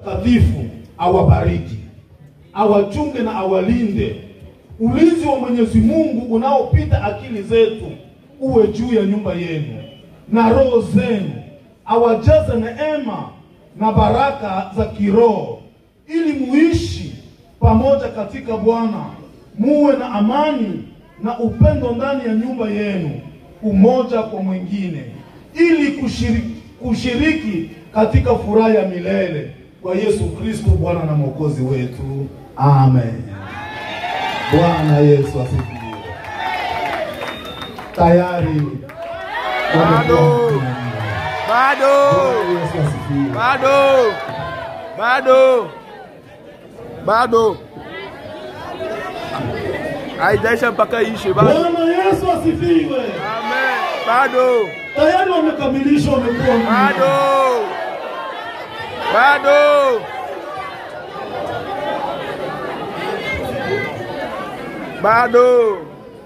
Mtakatifu awabariki, awachunge na awalinde. Ulinzi wa Mwenyezi Mungu unaopita akili zetu uwe juu ya nyumba yenu na roho zenu, awajaze neema na baraka za kiroho, ili muishi pamoja katika Bwana, muwe na amani na upendo ndani ya nyumba yenu, umoja kwa mwingine, ili kushiriki, kushiriki katika furaha ya milele kwa Yesu Kristo Bwana na Mwokozi wetu. Amen. Bwana Yesu asifiwe. Tayari Bado. Bado. Bwana Yesu asifiwe. Bado. Bado. Bado. Haijaisha mpaka ishe bado. Bwana Yesu asifiwe. Amen. Bado. Tayari wamekamilisha, wamekuwa mji. Bado. Bado. Bado.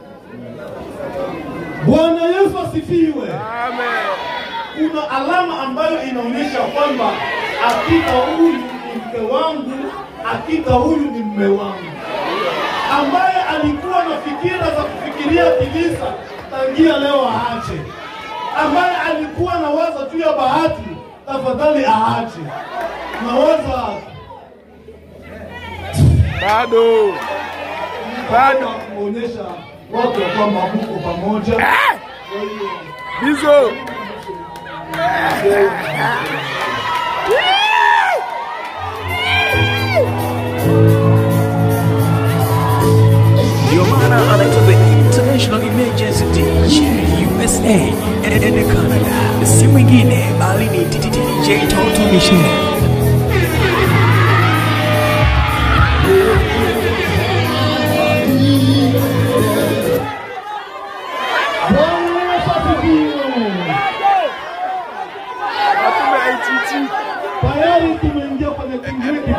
Bwana Yesu asifiwe. Amen. Kuna alama ambayo inaonyesha kwamba hakika huyu ni mke wangu, hakika huyu ni mme wangu, ambaye alikuwa na fikira za kufikiria kilisa tangia leo aache, ambaye alikuwa na waza juu ya bahati, tafadhali aache. Nawaza Bado. Bado. kuonyesha watu ya kwamba mko pamoja. Kwa hiyo Bizo. Ndio maana anaitwa the International Emergency DJ USA and Canada, si mwingine bali ni DJ Toto Michelle. Bwana Yesu asifiwe. Hakuna ITT. Tayari tumeingia kwenye kipindi